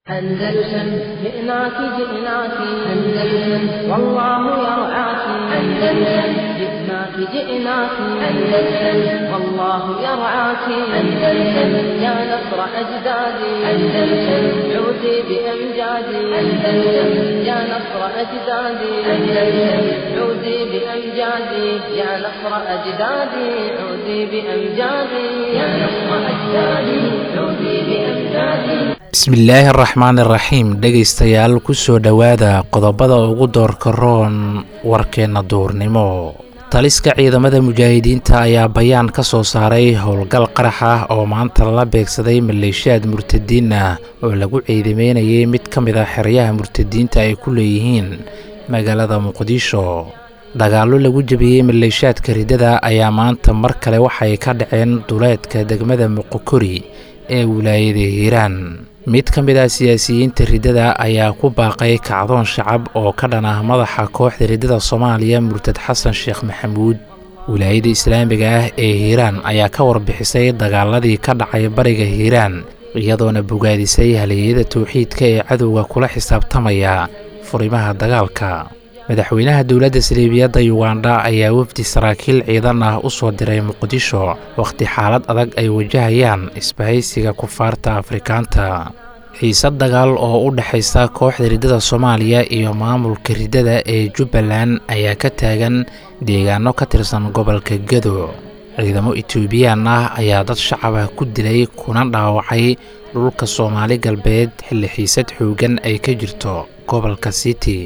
أندلسن جئناك جئناك أندلسن والله يرعاك أندلسن جئناك جئناك أندلسن والله يرعاك أندلسن يا نصر أجدادي أندلسن عودي بأمجادي أندلسن يا نصر أجدادي أندلسن عودي بأمجادي يا نصر أجدادي عودي بأمجادي يا نصر أجدادي عودي بأمجادي bismillaahi araxmaan iraxiim dhegaystayaal kusoo dhowaada qodobada ugu doorka roon warkeenna duurnimo taliska ciidamada mujaahidiinta ayaa bayaan ka soo saaray howlgal qarax ah oo maanta lala beegsaday maleeshiyaad murtadiin ah oo lagu ciidameynayay mid ka mid ah xeryaha murtadiinta ay ku leeyihiin magaalada muqdisho dagaallo lagu jebiyey maleeshiyaadka riddada ayaa maanta mar kale waxay ka dhaceen duleedka degmada muqokori ee wilaayada hiiraan mid ka mid ah siyaasiyiinta riddada ayaa ku baaqay kacdoon shacab oo ka dhan ah madaxa kooxda riddada soomaaliya murtad xasan sheekh maxamuud wilaayada islaamiga ah ee hiiraan ayaa ka warbixisay dagaaladii ka dhacay bariga hiiraan iyadoona bogaadisay haliyada towxiidka ee cadowga kula xisaabtamaya furimaha dagaalka madaxweynaha dowladda saliibiyadda yugandha ayaa wafdi saraakiil ciidan ah u soo diray muqdisho wakhti xaalad adag ay wajahayaan isbahaysiga kufaarta afrikaanta xiisad dagaal oo u dhexaysa kooxda riddada soomaaliya iyo maamulka riddada ee jubbaland ayaa ka taagan deegaano ka tirsan gobolka gedo ciidamo etoobiyaan ah ayaa dad shacab ah ku dilay kuna dhaawacay dhulka soomaali galbeed xilli xiisad xooggan ay ka jirto gobolka city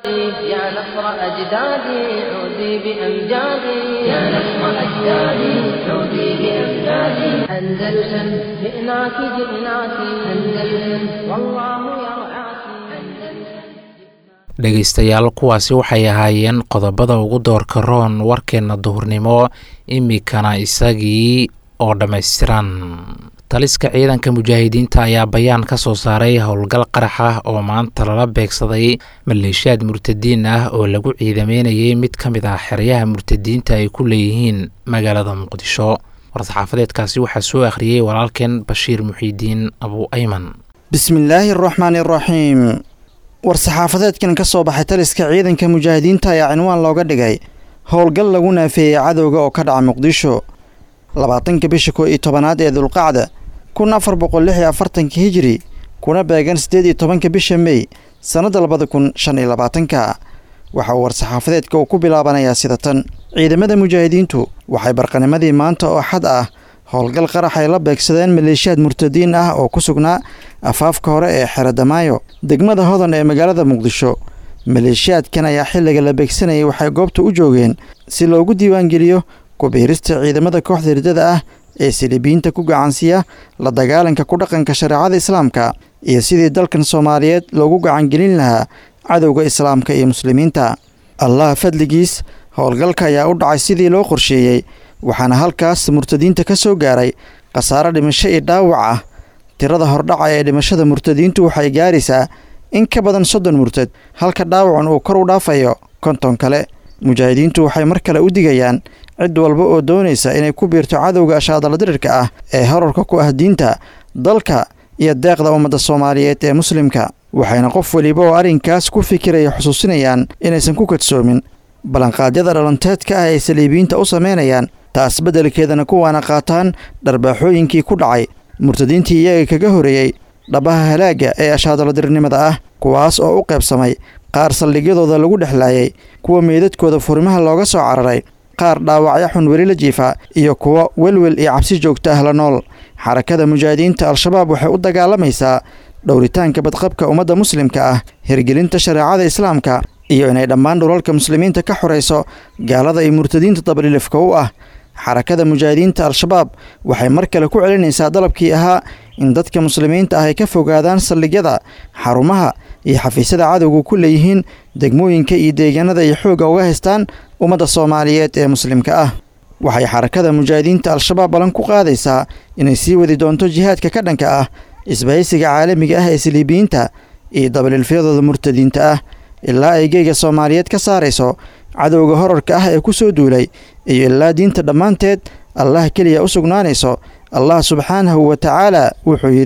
يا نصر أجدادي عودي بأمجادي يا نصر أجدادي عودي بأمجادي أندلسن جئناك جئناك أندلسن والله يرعاك أندلسن dhegaystayaal kuwaasi waxay ahaayeen qodobada ugu doorka roon warkeenna duhurnimo imikana isagii oo dhammaystiran taliska ciidanka mujaahidiinta ayaa bayaan ka soo saaray howlgal qarax ah oo maanta lala beegsaday maleeshiyaad murtadiin ah oo lagu ciidameynayay mid ka mid ah xeryaha murtadiinta ay ku leeyihiin magaalada muqdisho war-saxaafadeedkaasi waxaa soo akhriyey walaalkeen bashiir muxiidiin abu ayman bismillaahi araxmaani araxiim war-saxaafadeedkan ka soo baxay taliska ciidanka mujaahidiinta ayaa cinwaan looga dhigay howlgal lagu naafeeyey cadowga oo ka dhaca muqdisho labaatanka bisha koo iyo tobanaad ee dulqacda kun afar boqol lix iyo afartanka hijiri kuna beegan siddeed iyo tobanka bisha mey sannadda labada kun shan iyo labaatanka waxaa war-saxaafadeedka uu ku bilaabanayaa sida tan ciidamada mujaahidiintu waxay barqanimadii maanta oo xad ah howlgal qarax ay la beegsadeen maleeshiyaad murtadiin ah oo ku sugnaa afaafka hore ee xeradamaayo degmada hodan ee magaalada muqdisho maleeshiyaadkan ayaa xilliga la beegsanayay waxay goobta u joogeen si loogu diiwaangeliyo kubiirista ciidamada kooxda riddada ah ee silibiyiinta ku gacansiiya la dagaalanka ku dhaqanka shareecada islaamka iyo sidii dalkan soomaaliyeed loogu gacangelin lahaa cadowga islaamka iyo muslimiinta allah fadligiis howlgalka ayaa u dhacay sidii loo qorsheeyey waxaana halkaas murtadiinta ka soo gaaray khasaaro dhimasho iyo dhaawac ah tirada hordhaca ee dhimashada murtadiintu waxay gaaraysaa in ka badan soddon murtad halka dhaawacan uu kor u dhaafayo konton kale mujaahidiintu waxay mar kale u digayaan cid walba oo doonaysa inay ku biirto cadowga ashaadaladirirka ah ee horarka ku ah diinta dalka iyo deeqda ummadda soomaaliyeed ee muslimka waxayna qof weliba oo arrinkaas ku fikiraya xusuusinayaan inaysan ku kadsoomin ballanqaadyada dhalanteedka ah ay saliibiyiinta u samaynayaan taas beddelkeedana kuwaana qaataan dharbaaxooyinkii ku dhacay murtadiintii iyaga kaga horeeyey dhabaha halaagga ee ashaadaladirnimada ah kuwaas oo u qaybsamay qaar saldhigyadooda lagu dhexlaayay kuwa meydadkooda furimaha looga soo cararay qaar dhaawacyo xun weli la jiifa iyo kuwo welwel iyo cabsi joogta ah la nool xarakada mujaahidiinta al-shabaab waxay u dagaalamaysaa dhowritaanka badqabka ummadda muslimka ah hirgelinta shareecada islaamka iyo inay dhammaan dhulalka muslimiinta ka xorayso gaalada iyo murtadiinta dabalilifka u ah xarakada mujaahidiinta al-shabaab waxay mar kale ku celinaysaa dalabkii ahaa in dadka muslimiinta ah ay ka fogaadaan saldhigyada xarumaha iyo xafiisyada cadowga ku leeyihiin degmooyinka iyo deegaanada ay xoogga uga haystaan ummadda soomaaliyeed ee muslimka ah waxay xarakada mujaahidiinta al-shabaab balan ku qaadaysaa inay sii wadi doonto jihaadka ka dhanka ah isbahaysiga caalamiga ah ee saliibiyiinta iyo dabalilfyadooda murtadiinta ah ilaa ay geyga soomaaliyeed ka saarayso cadowga horarka ah ee ku soo duulay iyo ilaa diinta dhammaanteed allah keliya u sugnaanayso allah subxaanahu wa tacaala wuxuu yidhi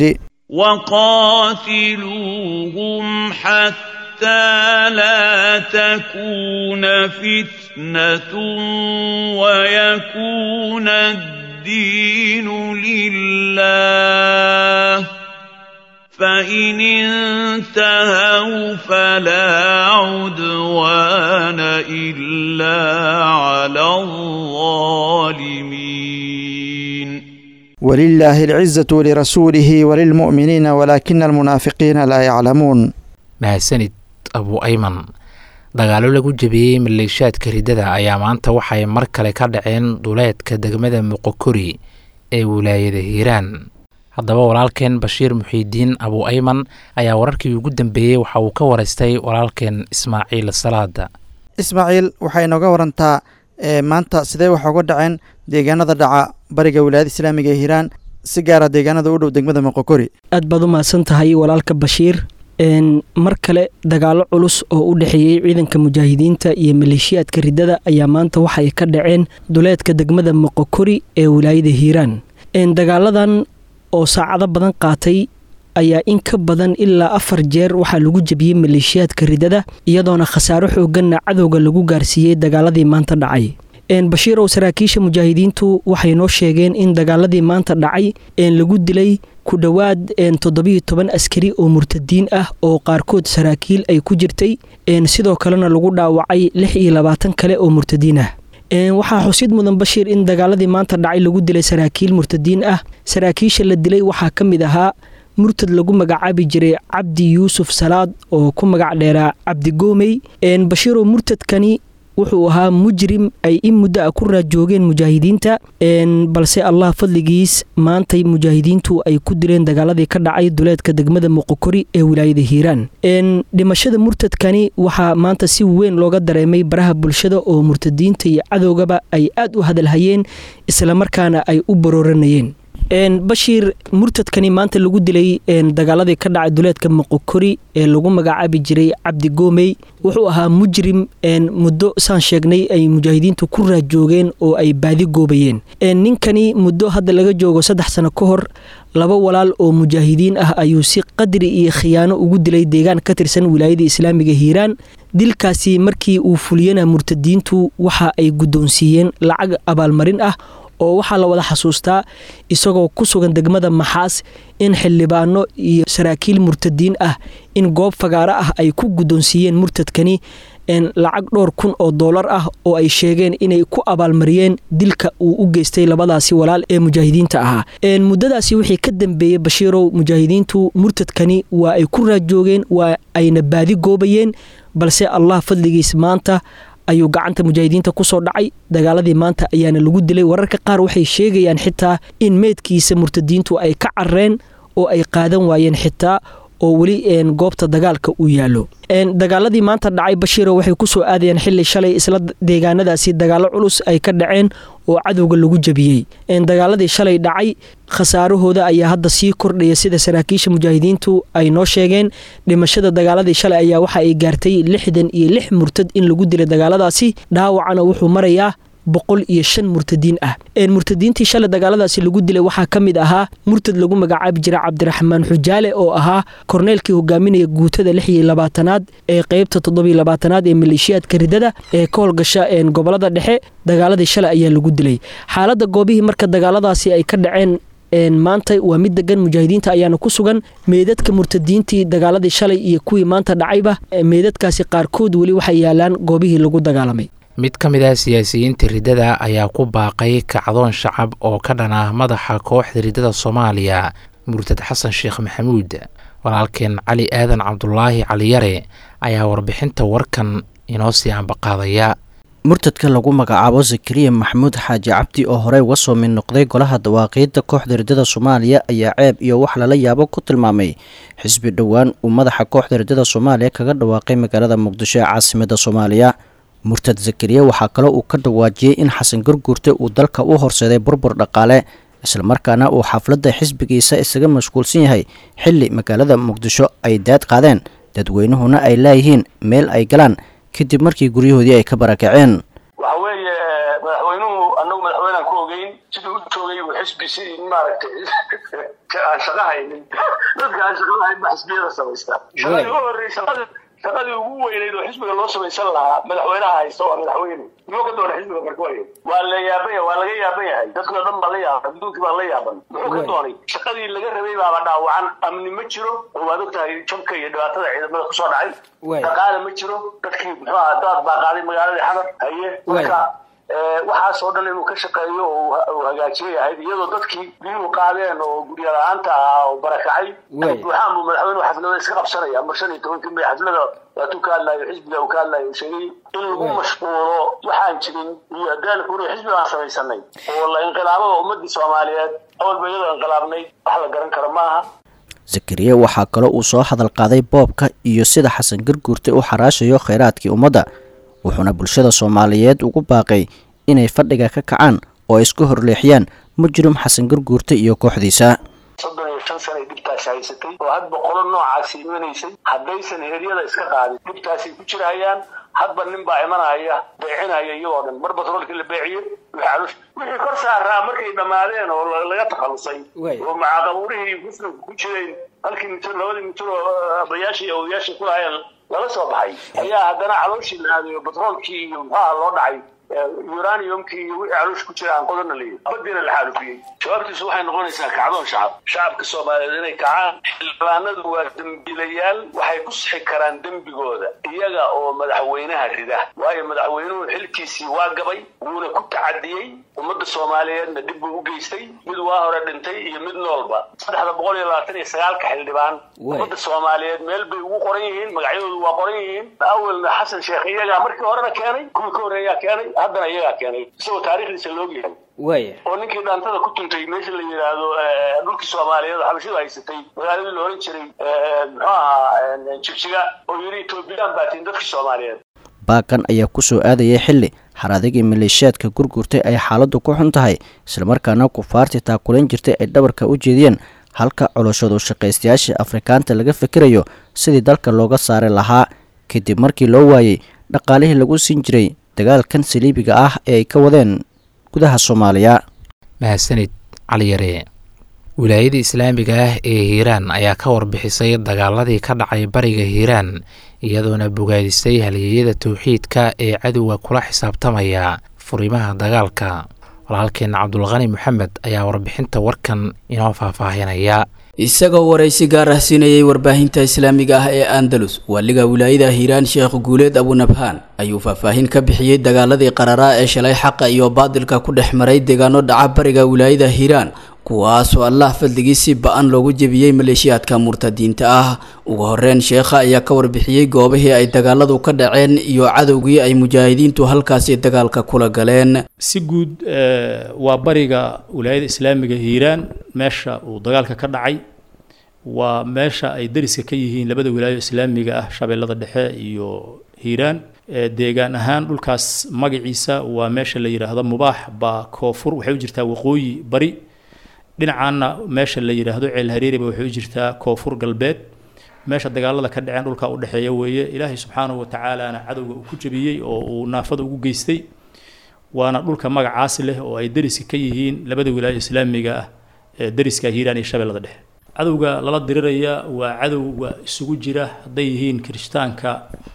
وقاتلوهم حتى لا تكون فتنة ويكون الدين لله فإن انتهوا فلا عدوان إلا على الظالمين ولله العزة ولرسوله وللمؤمنين ولكن المنافقين لا يعلمون mahadsanid abu ayman dagaalo lagu jebiyey maleeshaadka riddada ayaa maanta waxay mar kale ka dhaceen duleedka degmada muqokori ee wilaayada hiiraan haddaba walaalkeen bashiir muxiidiin abu ayman ayaa wararkii ugu dambeeyey waxa uu ka waraystay walaalkeen ismaaciil salaada ismaaciil waxay inooga warantaa maanta sidee wax uga dhaceen deegaanada dhaca bariga wilaayada islaamiga ee hiiraan si gaara deegaanada u dhow degmada moqokori aad baad u mahadsan tahay walaalka bashiir mar kale dagaalo culus oo u dhexeeyey ciidanka mujaahidiinta iyo maleeshiyaadka riddada ayaa maanta waxay ka dhaceen duleedka degmada moqokori ee wilaayada hiiraan dagaaladan oo saacado badan qaatay ayaa in ka badan ilaa afar jeer waxaa lagu jebiyey maleeshiyaadka riddada iyadoona khasaaro xooganna cadowga lagu gaarsiiyey dagaaladii maanta dhacay bashiirow saraakiisha mujaahidiintu waxay noo sheegeen in dagaaladii maanta dhacay lagu dilay ku dhowaad toddobiyo toban askari oo murtadiin ah oo qaarkood saraakiil ay ku jirtay sidoo kalena lagu dhaawacay lix iyo labaatan kale oo murtadiin ah waxaa xusid mudan bashiir in dagaaladii maanta dhacay lagu dilay saraakiil murtadiin ah saraakiisha la dilay waxaa ka mid ahaa murtad lagu magacaabi jiray cabdi yuusuf salaad oo ku magac dheeraa cabdi goomey bashiirow murtadkani wuxuu ahaa mujrim ay in muddo a ku raajoogeen mujaahidiinta balse allah fadligiis maantay mujaahidiintu ay ku dileen dagaaladii ka dhacay duleedka degmada muqokori ee wilaayada hiiraan dhimashada murtadkani waxaa maanta si weyn looga dareemay baraha bulshada oo murtadiinta iyo cadowgaba ay aad u hadalhayeen islamarkaana ay u barooranayeen bashiir murtadkani maanta lagu dilay dagaaladii ka dhacay duleedka moqokori ee lagu magacaabi jiray cabdi goomey wuxuu ahaa mujrim muddo saan sheegnay ay mujaahidiintu ku raajoogeen oo ay baadi goobayeen ninkani muddo hadda laga joogo saddex sano ka hor laba walaal oo mujaahidiin ah ayuu si qadri iyo khiyaano ugu dilay deegaan ka tirsan wilaayada islaamiga hiiraan dilkaasi markii uu fuliyana murtadiintu waxa ay guddoonsiiyeen lacag abaalmarin ah oo waxaa la wada xasuustaa isagoo ku sugan degmada maxaas in xildhibaano iyo saraakiil murtadiin ah in goob fagaaro ah ay ku guddoonsiiyeen murtadkani lacag dhowr kun oo doolar ah oo ay sheegeen inay ku abaalmariyeen dilka uu u geystay labadaasi walaal ee mujaahidiinta ahaa muddadaasi wixii ka dambeeyey bashiirow mujaahidiintu murtadkani waa ay ku raajoogeen waa ayna baadi goobayeen balse allah fadligiis maanta ayuu gacanta mujaahidiinta kusoo dhacay dagaaladii maanta ayaana lagu dilay wararka qaar waxay sheegayaan xitaa in meydkiisa murtadiintu ay ka carreen oo ay qaadan waayeen xitaa oo weli goobta dagaalka uu yaallo dagaaladii maanta dhacay bashiiro waxay kusoo aadayeen xili shalay isla deegaanadaasi dagaalo culus ay ka dhaceen oo cadowga lagu jebiyey dagaaladii shalay dhacay khasaarahooda ayaa hadda sii kordhaya sida saraakiisha mujaahidiintu ay noo sheegeen dhimashada dagaaladii shalay ayaa waxa ay gaartay lixdan iyo lix murtad in lagu dilay dagaaladaasi dhaawacana wuxuu marayaa boqol iyo shan murtadiin ah murtadiintii shalay dagaaladaasi lagu dilay waxaa ka mid ahaa murtad lagu magacaabi jira cabdiraxmaan xujaale oo ahaa korneelkii hogaaminaya guutada lix iyo labaatanaad ee qeybta toddobiyo labaatanaad ee maleeshiyaadka ridada ee ka howlgasha gobolada dhexe dagaaladii shalay ayaa lagu dilay xaaladda goobihii marka dagaaladaasi ay ka dhaceen maanta waa mid degan mujaahidiinta ayaana ku sugan meedadka murtadiintii dagaaladii shalay iyo kuwii maanta dhacayba meedadkaasi qaarkood weli waxay yaalaan goobihii lagu dagaalamay mid ka mid ah siyaasiyiinta riddada ayaa ku baaqay kacdoon shacab oo ka dhan ah madaxa kooxda riddada soomaaliya murtad xasan sheekh maxamuud walaalkeen cali aadan cabdulaahi caliyare ayaa warbixinta warkan inoo sii ambaqaadaya murtadka lagu magacaabo zakariya maxamuud xaaji cabdi oo horey uga soo mid noqday golaha dawaaqiidda kooxda riddada soomaaliya ayaa ceeb iyo wax lala yaabo ku tilmaamay xisbi dhowaan uu madaxa kooxda riddada soomaaliya kaga dhawaaqay magaalada muqdisho ee caasimada soomaaliya murtad zakariya waxaa kaloo uu ka dhawaajiyey in xasan garguurte uu dalka u horseeday burbur dhaqaale islamarkaana uu xafladda xisbigiisa isaga mashquulsan yahay xilli magaalada muqdisho ay daad qaadeen dadweynuhuna ay laayihiin meel ay galaan kadib markii guryahoodii ay ka barakaceen waxa weeye madaxweynuhu annagu madaxweynean ku ogeyn siduu u joogay uu xisbi si maaragtay aan shaqa haynin dadka aan shaqa lahayn ba xisbiyada samaystaa shaqadii u horreysa shaqadii ugu weynayd oo xisbiga loo samaysan lahaa madaxweynaha haysta waa madaxweyne muxuu ka doonay xisbiga marka waay waa la yaaban yahay waa laga yaaban yahay dadkoo dhan baa la yaaban adduunkii baa la yaaban muxuu ka doonay shaqadii laga rabay baaba dhaawacan amni ma jiro oo waad ogtahay jabka iyo dhibaatada ciidamada kusoo dhacay dhaqaale ma jiro dadkii muxuu ahaa daad baa qaaday magaaladii xamar haye marka waxaas oo dhan inuu ka shaqeeyo oo hagaajiyo yahayd iyadoo dadkii biyuhu qaadeen oo gurya la-aanta ahaa oo barakacay buuxaan buu madaxweynuhu xaflada iska qabsanaya mar shan iyo tobankii may xaflada waatuu ka hadlayo xisbiga uu ka hadlayo sheegay in lagu mashquulo waxaan jirin iyo daalku inuu xisbi aan samaysanay oo la inqilaabada ummadii soomaaliyeed awalba iyadoo inqilaabnay wax la garan karo maaha zakariya waxaa kaloo uu soo hadal qaaday boobka iyo sida xasan garguurte u xaraashayo kheyraadkii ummadda wuxuuna bulshada soomaaliyeed ugu baaqay inay fadhiga ka kacaan oo ay isku horleexiyaan mujrim xasan garguurte iyo kooxdiisa soddon iyo shan sanay dhibtaas haysatay oo hadba qolo noocaasi imanaysay haddaysan heryada iska qaadin dhibtaasay ku jirahayaan hadba nin baa imanaya beecinaya iyagoo dhan mar batroolkii la beeciyo wixii kor saaraa markay dhammaadeen oo laga takhalusay oo macaaqabuurihii muslimka ku jireen halkii mitir labadii mitir oo abayaashii iyo odayaashii ku lahaayeen lala soo baxay ayaa haddana calooshii la aadayo batroolkii iyo muxuaha loo dhacay uraniumkii iyo wixii caloosh ku jira aan qodana leeyahy badiina la xaalufiyey jawaabtiisu waxay noqonaysaa kacdoon shacab shacabka soomaaliyeed inay kacaan xildhibaanadu waa dembiilayaal waxay ku sixi karaan dembigooda iyaga oo madaxweynaha rida waayo madaxweynuhu xilkiisii waa gabay wuuna ku tacadiyey ummadda soomaaliyeedna dhib buu u geystay mid waa hore dhintay iyo mid noolba saddexda boqol iyo labaatan iyo sagaalka xildhibaan ummadda soomaaliyeed meel bay ugu qoran yihiin magacyadoodu waa qoran yihiin awelna xasan sheekh iyagaa markii horena keenay kuwii ka horreeyaa keenay haddana iyagaa keenay isagoo taariikhdiisa loog yahay waaya oo ninkii dhaantada ku tuntay meesha la yidhaahdo dhulkii soomaaliyeed xabashidu haysatay magaaladii la oran jiray muxuu ahaa jigjiga oo yidhi etoobiyaan baatiin dadkii soomaaliyeed baaqan ayaa ku soo aadayay xilli xaradigii maleeshiyaadka gurgurtay ay xaaladdu ku xun tahay islamarkaana kufaartii taakulayn jirtay ay dhabarka u jeediyeen halka coloshadu shaqaystayaashii afrikaanta laga fikirayo sidii dalka looga saari lahaa kadib markii loo waayey dhaqaalihii lagu siin jiray dagaalkan saliibiga ah ee ay ka wadeen gudaha soomaaliya mahadsanid cali yare wilaayada islaamiga ah ee hiiraan ayaa ka warbixisay dagaaladii ka dhacay bariga hiiraan iyadoona bogaadisay halyeeyada towxiidka ee cadowga kula xisaabtamaya furimaha dagaalka walaalkeenna cabdulqani maxamed ayaa warbixinta warkan inoo faahfaahinaya isagoo waraysi gaar ah siinayay warbaahinta islaamiga ah ee andalus waaliga wilaayada hiiraan sheekh guuleed abunabhaan ayuu faahfaahin ka bixiyey dagaaladii qararaa ee shalay xaqa iyo baadilka ku dhex maray deegaano dhaca bariga wilaayada hiiraan kuwaasoo allah fadligii si ba-an loogu jebiyey maleeshiyaadka murtadiinta ah ugu horeyn sheekha ayaa ka warbixiyey goobihii ay dagaaladu ka dhaceen iyo cadowgii ay mujaahidiintu halkaasi dagaalka kula galeen si guud waa bariga wilaayada islaamiga hiiraan meesha uu dagaalka ka dhacay waa meesha ay dariska ka yihiin labada wilaayo islaamiga ah shabeellada dhexe iyo hiiraan deegaan ahaan dhulkaas magaciisa waa meesha la yidhaahdo mubaax baa koonfur waxay u jirtaa waqooyi bari dhinacaana meesha la yidhaahdo ceel hareeriba waxay u jirtaa koonfur galbeed meesha dagaalada ka dhaceen dhulka udhexeeya weeye ilaahay subxaanahu watacaalana cadowga uu ku jebiyey oo uu naafada ugu geystay waana dhulka magacaasi leh oo ay dariska ka yihiin labada wilaayo islaamiga ah ee dariska hiiraan iyo shabeellada dhexe cadowga lala diriraya waa cadowga isugu jira hadday yihiin kirishtaanka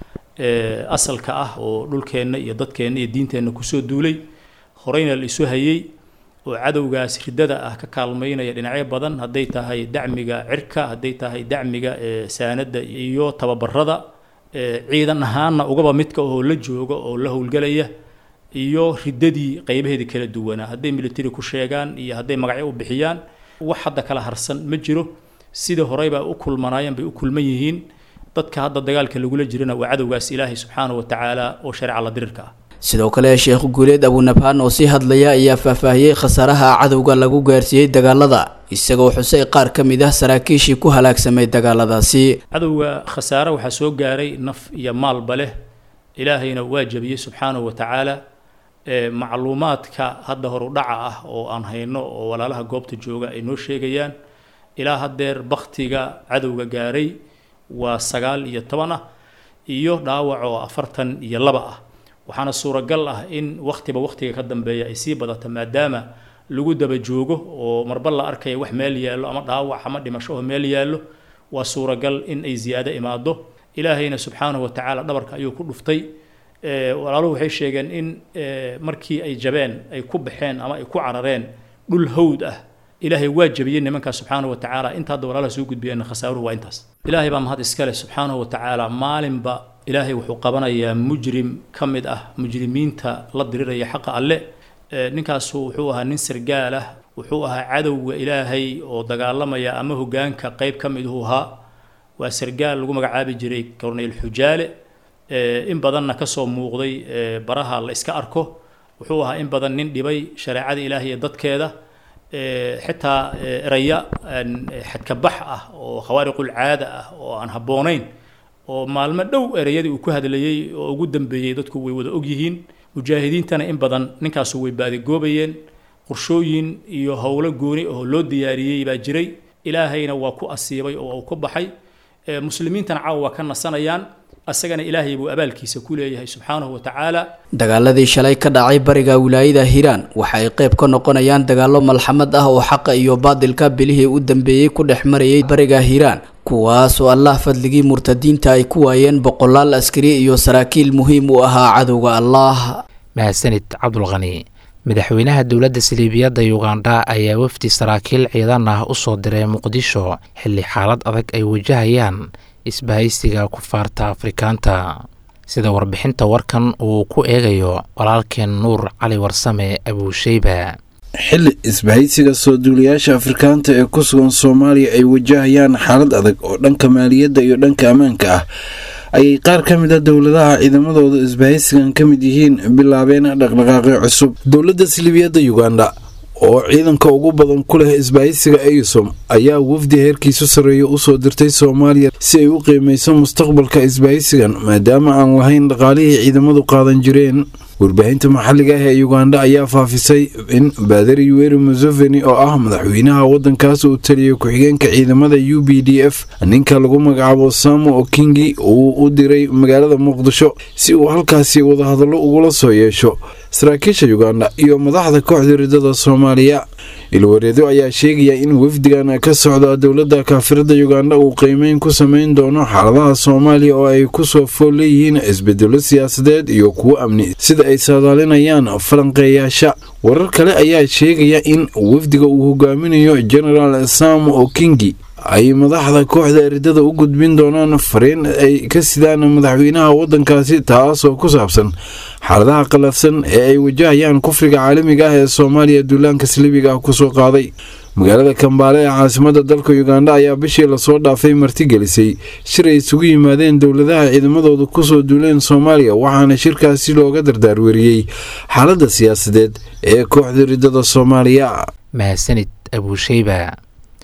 asalka ah oo dhulkeenna iyo dadkeenna iyo diinteenna kusoo duulay horeyna la isu hayey oo cadowgaas riddada ah ka kaalmaynaya dhinacyo badan hadday tahay dacmiga cirka hadday tahay dacmiga saanada iyo tababarada ciidan ahaanna ugaba midka oo la jooga oo la howlgelaya iyo riddadii qaybaheedii kala duwanaa hadday military ku sheegaan iyo hadday magacyo u bixiyaan wax hadda kala harsan ma jiro sidii horeybaa u kulmanaayeen bay u kulman yihiin dadka hadda dagaalka lagula jirana waa cadowgaas ilaahay subxaanahu watacaala oo shareeca la dirirka ah sidoo kale sheekh guuleed abunabhaan oo sii hadlaya ayaa faahfaahiyey khasaaraha cadowga lagu gaarsiiyey dagaalada isagoo xusay qaar ka mid ah saraakiishii ku halaagsamay dagaaladaasi cadowga khasaare waxaa soo gaaray naf iyo maalba leh ilaahayna waa jabiyey subxaanahu watacaala macluumaadka hadda horudhaca ah oo aan hayno oo walaalaha goobta jooga ay noo sheegayaan ilaa haddeer baktiga cadowga gaaray waa sagaal iyo toban ah iyo dhaawac oo afartan iyo laba ah waxaana suuragal ah in wakhtiba wakhtiga ka dambeeya ay sii badato maadaama lagu daba joogo oo marba la arkaya wax meel yaallo ama dhaawac ama dhimasho oo meel yaallo waa suuragal in ay ziyaado imaado ilaahayna subxaanahu wa tacaala dhabarka ayuu ku dhuftay walaaluhu waxay sheegeen in markii ay jabeen ay ku baxeen ama ay ku carareen dhul hawd ah ilaahay waa jabiyey nimankaas subxaanahu wa tacaala inta hadda walaalaha soo gudbiyeen khasaaruhu waa intaas ilaahay baa mahad iskale subxaanahu wa tacaala maalinba ilaahay wuxuu qabanayaa mujrim ka mid ah mujrimiinta la diriraya xaqa alle ninkaasu wuxuu ahaa nin sargaal ah wuxuu ahaa cadowga ilaahay oo dagaalamaya ama hogaanka qeyb ka mid uu ahaa waa sargaal lagu magacaabi jiray corneyl xujaale in badanna kasoo muuqday baraha la iska arko wuxuu ahaa in badan nin dhibay shareecada ilaahay iyo dadkeeda xitaa eraya xadkabax ah oo khawaariqul caada ah oo aan habboonayn oo maalmo dhow ereyadii uu ku hadlayey oo ugu dambeeyey dadku way wada ogyihiin mujaahidiintana in badan ninkaasu way baadigoobayeen qorshooyin iyo howlo gooni oo loo diyaariyey baa jiray ilaahayna waa ku asiibay oo uu ku baxay muslimiintana caawa waa ka nasanayaan asagana ilaahay buu abaalkiisa ku leeyahay subxaanahu wa tacaala dagaaladii shalay ka dhacay bariga wilaayada hiiraan waxa ay qayb ka noqonayaan dagaallo malxamad ah oo xaqa iyo baadilka bilihii u dambeeyey ku dhex marayay bariga hiiraan kuwaas oo allah fadligii murtadiinta ay ku waayeen boqolaal askari iyo saraakiil muhiim u ahaa cadowga allah mahadsanid cabdulqani madaxweynaha dowladda saliibiyadda yugandha ayaa wafdi saraakiil ciidan ah u soo diray muqdisho xilli xaalad adag ay wajahayaan isbahaysiga kufaarta afrikaanta sida warbixinta warkan uu ku eegayo walaalkeen nuur cali warsame abuusheyba xilli isbahaysiga soo duulayaasha afrikaanta ee ku sugan soomaaliya ay wajahayaan xaalad adag oo dhanka maaliyadda iyo dhanka ammaanka ah ayay qaar ka mid a dowladaha ciidamadooda isbahaysigan ka mid yihiin bilaabeen dhaqdhaqaaqyo cusub dowladda silibiyadda yuganda oo ciidanka ugu badan ku leh isbahaysiga eysom ayaa wafdi heerkiisu sarreeya usoo dirtay soomaaliya si ay u qiimayso mustaqbalka isbahaysigan maadaama aan lahayn dhaqaalihii ciidamadu qaadan jireen warbaahinta maxalliga ah ee yuganda ayaa faafisay in baadari yuweri museveni oo ah madaxweynaha waddankaas uu taliyay ku-xigeenka ciidamada u b d f ninka lagu magacaabo samu okingi uu u diray magaalada muqdisho si uu halkaasi wadahadallo ugula soo yeesho saraakiisha yuganda iyo madaxda kooxda ridada soomaaliya ilwareedo ayaa sheegaya in wafdigan ka socda dowladda kaafirada yuganda uu qiimeyn ku sameyn doono xaaladaha soomaaliya oo ay kusoo fool leeyihiin isbedelo siyaasadeed iyo kuwo amni sida ay saadaalinayaan falanqeeyaasha warar kale ayaa sheegaya in wafdiga uu hogaaminayo genaraal sam okingi ay madaxda kooxda eridada u gudbin doonaan fariin ay ka sidaan madaxweynaha waddankaasi taasoo ku saabsan xaaladaha qalafsan ee ay wajahayaan kufriga caalamiga ah ee soomaaliya duulaanka salibiga ah kusoo qaaday magaalada kambaale ee caasimada dalka yuganda ayaa bishii lasoo dhaafay martigelisay shir ay isugu yimaadeen dowladaha ciidamadooda kusoo duuleen soomaaliya waxaana shirkaasi looga dardaarweriyey xaaladda siyaasadeed ee kooxda ridada soomaaliya mahadsanid abuusheyba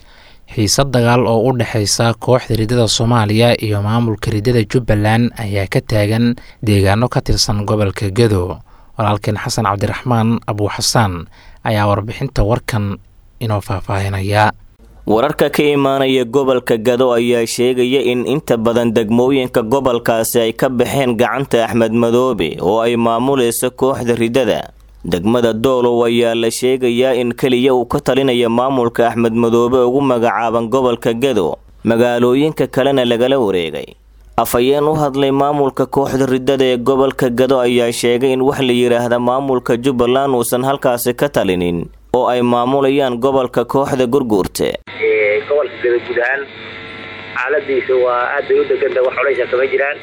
xiisad dagaal oo u dhexaysa kooxda ridada soomaaliya iyo maamulka ridada jubbaland ayaa ka taagan deegaano ka tirsan gobolka gedo walaalkeen xasan cabdiraxmaan abuuxasaan ayaa warbixinta warkan inoo faahfaahinaya wararka ka imaanaya gobolka gado ayaa sheegaya in inta badan degmooyinka gobolkaasi ay ka baxeen gacanta axmed madoobe oo ay maamulayso kooxda ridada degmada doolow ayaa la sheegayaa in keliya uu ka talinaya maamulka axmed madoobe ugu magacaaban gobolka gado magaalooyinka kalena lagala wareegay afhayeen u hadlay maamulka kooxda ridada ee gobolka gado ayaa sheegay in wax la yidhaahda maamulka jubbaland uusan halkaasi ka talinin oo ay maamulayaan gobolka kooxda gurguurte gobolka gado guud ahaan xaaladiisa waa aad bay u deganta wax culaysha kama jiraan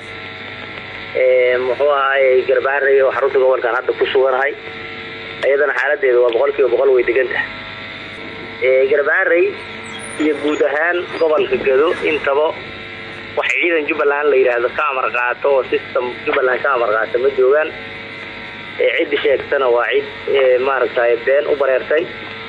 muxuu ahaay garbaarey oo xarunta gobolkan hadda ku suganahay iyadana xaaladeeda waa boqol kiiba boqol way degantaha garbaarey iyo guud ahaan gobolka gado intaba wax ciidan jubbaland la yidhaahdo ka amar qaato oo system jubbaland ka amar qaata ma joogaan ciddi sheegtana waa cid maaragtay been u bareertay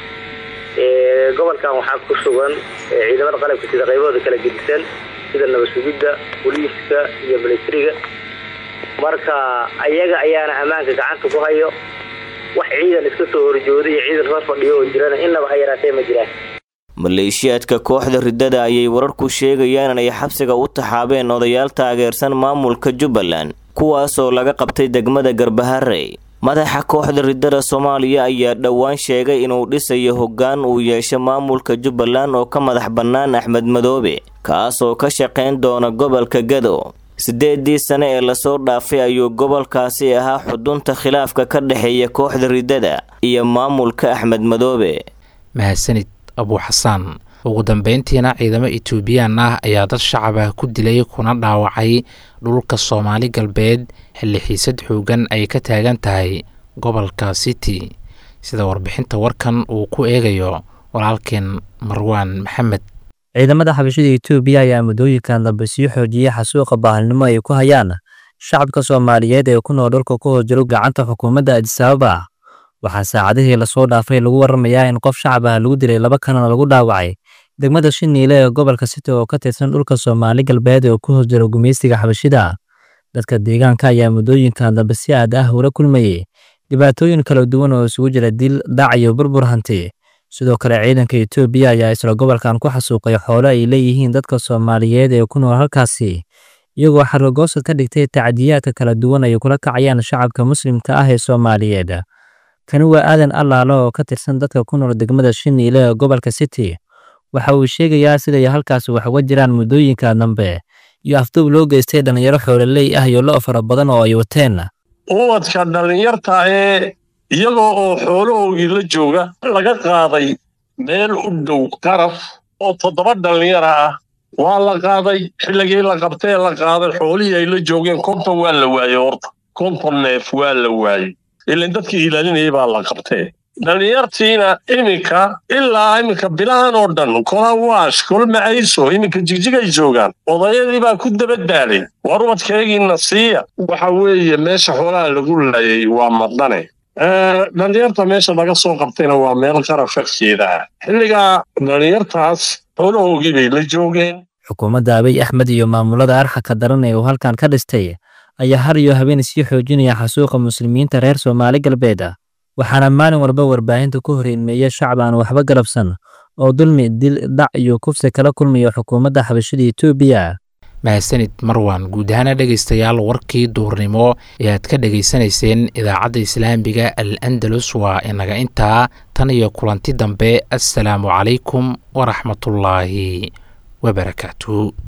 gobolkan waxaa ku sugan ciidamada qalabka sida qaybahooda kala gedisan sida nabad sugidda booliiska iyo militariga marka ayaga ayaana ammaanka gacanta ku hayo wax ciidan iska soo horjooda iyo ciidan la fadhiyo oo jirana innaba ha yaraatee ma jiraan maleeshiyaadka kooxda ridada ayay wararku sheegayaan inay xabsiga u taxaabeen odayaal taageersan maamulka jubbaland kuwaasoo laga qabtay degmada garbaharey madaxa kooxda riddada soomaaliya ayaa dhowaan sheegay inuu dhisayo hoggaan uu yeesho maamulka jubbaland oo ka madax bannaan axmed madoobe kaasoo ka shaqayn doona gobolka gado siddeedii sane ee lasoo dhaafay ayuu gobolkaasi ahaa xudunta khilaafka ka dhexeeya kooxda riddada iyo maamulka axmed madoobe mahadsanid abuu xasaan ugu dambeyntiina ciidamo etoobiyaan ah ayaa dad shacab ah ku dilay kuna dhaawacay dhulka soomaali galbeed xilli xiisad xoogan ay ka taagan tahay gobolka city sida warbixinta warkan uu ku eegayo walaalkeen marwaan maxamed ciidamada xabashada etoobiya ayaa muddooyinkan dambe sii xoojiyey xasuuqa baahalnimo ay ku hayaan shacabka soomaaliyeed ee ku nool dhulka ku hoos jiro gacanta xukuumadda adisababa waxaa saacadihii lasoo dhaafay lagu waramayaa in qof shacab ah lagu dilay laba kanana lagu dhaawacay degmada shiniile ee gobolka city oo ka tirsan dhulka soomaali galbeed ee ku hoos jiro gumaystiga xabashida dadka deegaanka ayaa muddooyinkan dambe si aad ah ula kulmayey dhibaatooyin kala duwan oo isugu jira dil dhac iyo burbur hanti sidoo kale ciidanka etoobiya ayaa isla gobolkan ku xasuuqay xoolo ay leeyihiin dadka soomaaliyeed ee ku nool halkaasi iyagoo xargogoosad ka dhigtay tacdiyaadka kala duwan ay kula kacayaan shacabka muslimka ah ee soomaaliyeed kani waa aadan allaalo oo ka tirsan dadka ku nool degmada shiniile ee gobolka city waxa uu sheegayaa siday halkaasi wax uga jiraan muddooyinka dambe iyo afduub loo geystay dhallinyaro xoololey ah iyo lo' fara badan oo ay wateen ubadka dhallinyarta ee iyagoo oo xoolahoogii la jooga laga qaaday meel u dhow qaraf oo toddoba dhallinyara ah waa la qaaday xilligii la qabtee la qaaday xoolihii ay la joogeen konton waa la waayey horta konton neef waa la waayey ilan dadkii ilaalinayay baa la qabtee dhallinyartiina iminka ilaa iminka bilahan oo dhan kola waash kol macayso iminka jigjigay joogaan odayadii baa ku dabadbaalay war ubadkaygiina siiya waxa weeye meesha xoolaha lagu laayay waa madane dhallinyarta meesha laga soo qabtayna waa meel qaraf farkeeda ah xilligaa dhallinyartaas xoolahoogii bay la joogeen xukuumadda abiy axmed iyo maamulada arxaka daran ee uu halkan ka dhistay ayaa har iyo habeen sii xoojinaya xasuuqa muslimiinta reer soomaali galbeed waxaana maalin walba warbaahinta ku horeymeeya shacab aan waxba galabsan oo dulmi dil dhac iyo kufsi kala kulmaya xukuumadda xabashada etoobiya mahadsanid marwan guud ahaana dhegaystayaal warkii duurnimo ee aad ka dhegaysanayseen idaacadda islaamiga al andalus waa inaga intaa tan iyo kulanti dambe assalaamu calaykum waraxmatullaahi wabarakaatu